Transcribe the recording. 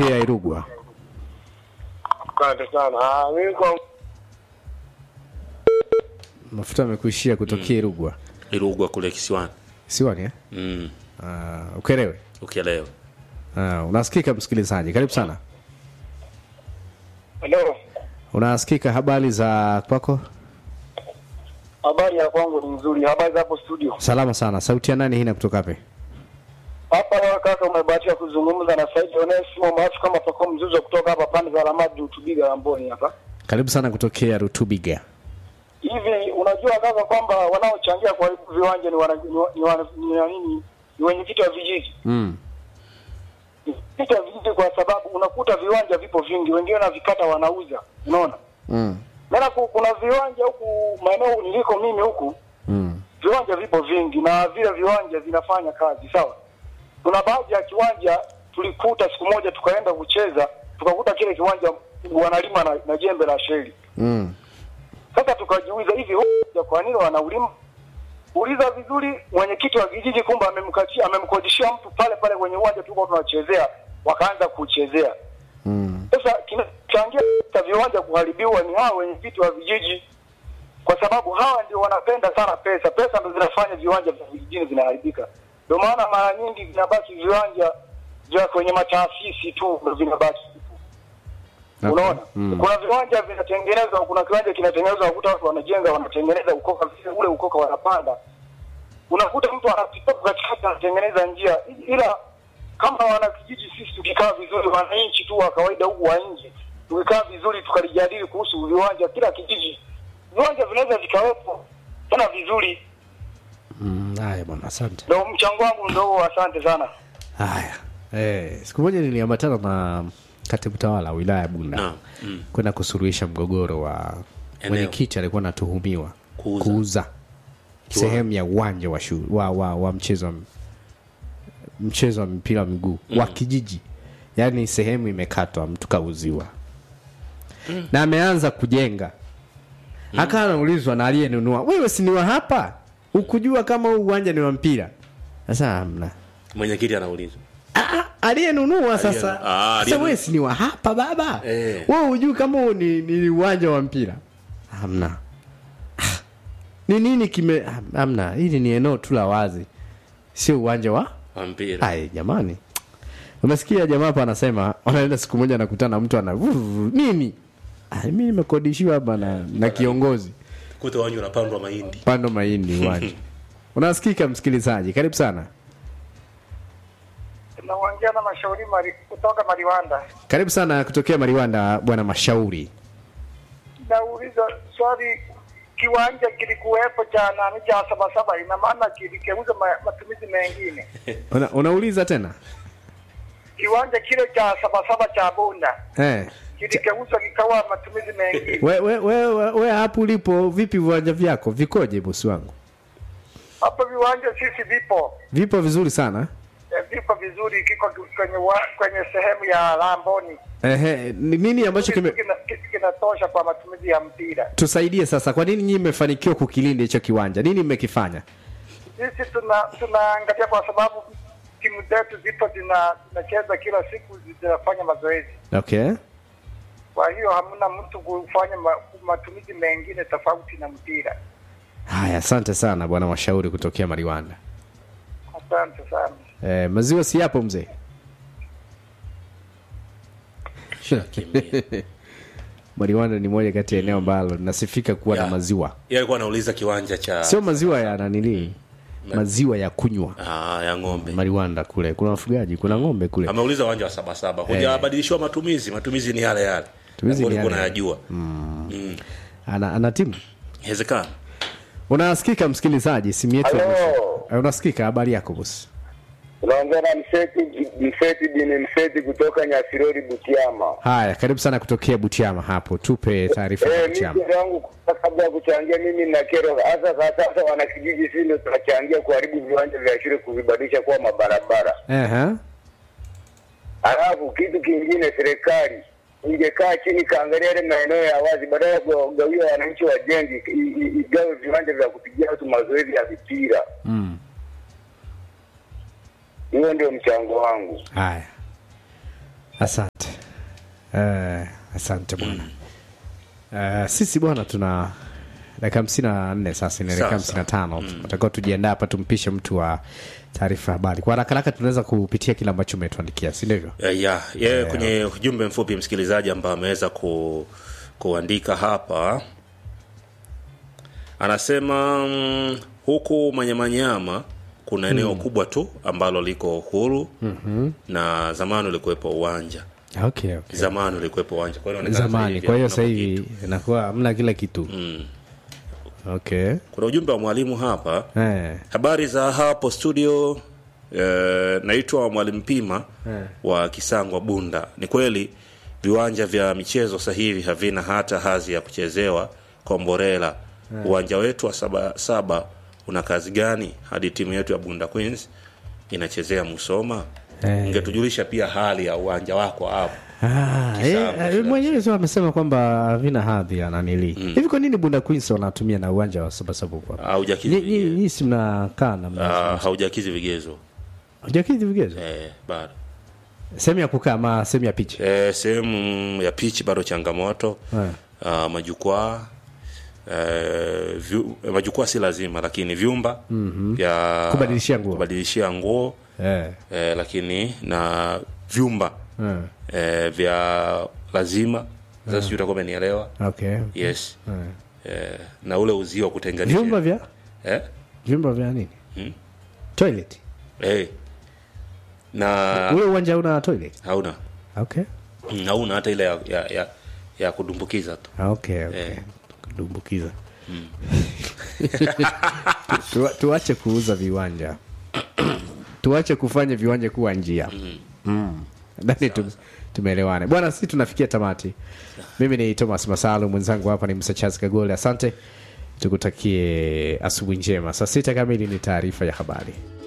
kutokea Irugwa. Asante sana. Ah, mimi kwa Mafuta amekuishia kutokea Irugwa. Irugwa kule kisiwani. Siwani eh? Mm. Uh, ukelewe. Ukielewa. Uh, unasikika msikilizaji, karibu sana. Hello. Unasikika habari za kwako? Habari ya kwangu ni nzuri. Habari za hapo studio. Salama sana. Sauti ya nani hii na kutoka wapi? Hapa leo kaka umebahatika kuzungumza na Said Onesimo maarufu kama Pako Mzuzo kutoka hapa pande za Ramadi Utubiga Lamboni hapa. Karibu sana kutokea Rutubiga. Hivi unajua kaka kwamba wanaochangia kwa hivi viwanja ni wana, ni, wa- ni, wana, ni, wa- nini ni wenyekiti wa vijiji. Mm. Wenyekiti wa vijiji kwa sababu unakuta viwanja vipo vingi, wengine wanavikata wanauza. Unaona? Mm. Maana ku- kuna viwanja huku maeneo niliko mimi huku Mm. viwanja vipo vingi na vile viwanja vinafanya kazi sawa. Kuna baadhi ya kiwanja tulikuta siku moja tukaenda kucheza tukakuta kile kiwanja wanalima na, na jembe la sheli. Mm. Sasa tukajiuliza hivi huja kwa nini wanaulima? Uliza vizuri, mwenyekiti wa kijiji kumbe amemkatia amemkodishia mtu pale pale kwenye uwanja tulikuwa tunachezea, wakaanza kuchezea. Mm. Sasa kinachangia hata viwanja kuharibiwa ni hawa wenyekiti wa vijiji, kwa sababu hawa ndio wanapenda sana pesa. Pesa ndio zinafanya viwanja vya vijijini vinaharibika. Ndio maana mara nyingi vinabaki viwanja vya kwenye mataasisi tu ndio vinabaki. Okay. Unaona, Mm. kuna viwanja vinatengenezwa, kuna kiwanja kinatengenezwa, unakuta watu wanajenga, wanatengeneza ukoka, vile ule ukoka wanapanda, unakuta mtu anapita katikati anatengeneza njia, ila kama wanakijiji sisi tukikaa vizuri, wananchi tu wa kawaida huku wa nje, tukikaa vizuri tukalijadili kuhusu viwanja, kila kijiji viwanja vinaweza vikawepo tena vizuri. Mm. Haya bwana, asante. Ndio mchango wangu ndio huo, asante sana. Haya. Eh, siku moja niliambatana na katibu tawala wa wilaya ya Bunda Naam. Mm. kwenda kusuluhisha mgogoro wa Eneo. mwenyekiti alikuwa anatuhumiwa Kuuza. kuuza sehemu ya uwanja wa, shu, wa, wa, wa mchezo wa mchezo wa mpira wa miguu wa kijiji yaani sehemu imekatwa mtu kauziwa na ameanza kujenga akawa anaulizwa na aliyenunua wewe si ni wa hapa ukujua kama huu uwanja ni wa mpira sasa hamna Mwenyekiti anaulizwa. Ah, ah, aliyenunua sasa ah, sasa aliyenunua. wewe si ni wa hapa baba Eh. wewe hujui kama huu ni, ni uwanja wa mpira hamna Ah, ni nini kime ah, hamna hili ni eneo tu la wazi sio uwanja wa Wa mpira. ai jamani umesikia jamaa hapa anasema wanaenda siku moja anakutana na mtu ana "Vurr, nini ah, mi nimekodishiwa hapa na, na kiongozi Kuta wanyu unapandwa mahindi. pando mahindi uwanja unasikika msikilizaji karibu sana Tunaongea na mashauri mari, kutoka Mariwanda. karibu sana kutokea mariwanda bwana mashauri nauliza swali, kiwanja kilikuwepo cha nani cha Sabasaba, ina maana kilikeuza ma, matumizi mengine? Una, unauliza tena Kiwanja kile cha Sabasaba cha Bunda eh. kilikeuzwa kikawa matumizi mengine? we, we, we, we, we hapo ulipo vipi viwanja vyako vikoje bosi wangu Hapo viwanja sisi vipo vipo vizuri sana eh, vipo vizuri, kiko kwenye wa, kwenye sehemu ya Lamboni Ehe, ni nini ambacho kime Kina- ki- kinatosha kwa matumizi ya mpira. tusaidie sasa kwa nini nyinyi mmefanikiwa kukilinda hicho kiwanja nini mmekifanya Sisi tuna tunaangalia kwa sababu timu zetu zipo zina- zinacheza kila siku, zinafanya mazoezi okay Kwa hiyo hamna mtu kufanya ma, matumizi mengine tofauti na mpira. haya asante sana bwana washauri kutokea mariwanda Asante sana. eh, maziwa si yapo mzee Shakimbia. mariwanda ni moja kati ya eneo ambalo linasifika kuwa na Ya. maziwa Yeye alikuwa anauliza kiwanja cha sio maziwa ya nanilii maziwa ya kunywa ah, ya ng'ombe. mariwanda kule kuna wafugaji kuna ng'ombe kule Ameuliza uwanja wa Sabasaba. Hujabadilishiwa matumizi, matumizi ni yale yale. Matumizi ni Ambayo ulikuwa yale yale. unayajua. ana, ana timu Inawezekana. unasikika msikilizaji simu yetu ya Halo. mwisho. Eh, unasikika habari yako bosi Unaongea na Mseti Mseti bin Mseti kutoka Nyasirori Butiama. haya karibu sana kutokea butiama hapo tupe taarifa Eh, ya mimi butiama kero yangu kabla ya kuchangia, mimi na kero hasa kwa sasa, wanakijiji sisi ndio tunachangia kuharibu viwanja vya shule kuvibadilisha kuwa mabarabara. Ehe. Halafu kitu kingine, serikali ingekaa chini kaangalia yale maeneo ya wazi, badala ya kuwagawia wananchi wajenzi, i- i- igawe viwanja vya kupigia watu mazoezi ya mipira. Mm. Hiyo ndio mchango wangu. haya asante uh, asante bwana uh, sisi bwana tuna dakika hamsini na nne sasa inaelekea Sawa, hamsini na tano tunatakiwa tujiandaa hapa tumpishe mtu wa taarifa ya habari kwa haraka haraka tunaweza kupitia kile ambacho umetuandikia si ndivyo Eh, ya ye kwenye ujumbe mfupi msikilizaji ambaye ameweza ku, kuandika hapa anasema mm, huku manyamanyama kuna eneo kubwa tu ambalo liko huru mm-hmm. na zamani ulikuwepo uwanja okay, okay. zamani ulikuwepo uwanja kwa hiyo inaonekana sasa zamani hivi kwa hiyo hakuna sasa kitu. hivi inakuwa hamna kila kitu Mm. okay kuna ujumbe wa mwalimu hapa eh. habari za hapo studio eh, naitwa mwalimu pima Eh. wa kisangwa bunda ni kweli viwanja vya michezo sasa hivi havina hata hazi ya kuchezewa komborela uwanja wetu wa saba, saba una kazi gani hadi timu yetu ya bunda queens inachezea musoma Eh. ingetujulisha pia hali ya uwanja wako hapo Ah, Kisambo, eh, shida. mwenyewe sio amesema kwamba havina hadhi ya nanili hivi kwa nini bunda queens wanatumia na uwanja wa sabasaba huko hapa? haujakizi Nyi- nyi- vigezo. nyi si mnakaa na mna- Ah, haujakizi vigezo hujakidhi vigezo eh, bado sehemu ya kukaa ama sehemu ya picha Eh, sehemu ya pichi bado changamoto Eh. uh, majukwaa eh, vyu, eh, majukwaa si lazima lakini vyumba mm-hmm. vya Kubadilishia nguo. kubadilishia nguo eh. eh, lakini na vyumba Eh. eh, vya lazima sasa sijui utakuwa umenielewa okay yes Eh. eh, na ule uzio wa kutenganisha vyumba vya eh? vyumba vya nini Hmm? toilet eh. na ule uwanja una toilet hauna okay Mm, hauna hata ile ya, ya, ya, ya kudumbukiza tu okay, okay. Eh. kudumbukiza Tu- tuache kuuza viwanja tuache kufanya viwanja kuwa njia mm. Nadhani tum- tumeelewana bwana sisi tunafikia tamati mimi ni thomas masalu mwenzangu hapa ni msachaz kagole asante tukutakie asubuhi njema saa sita kamili ni taarifa ya habari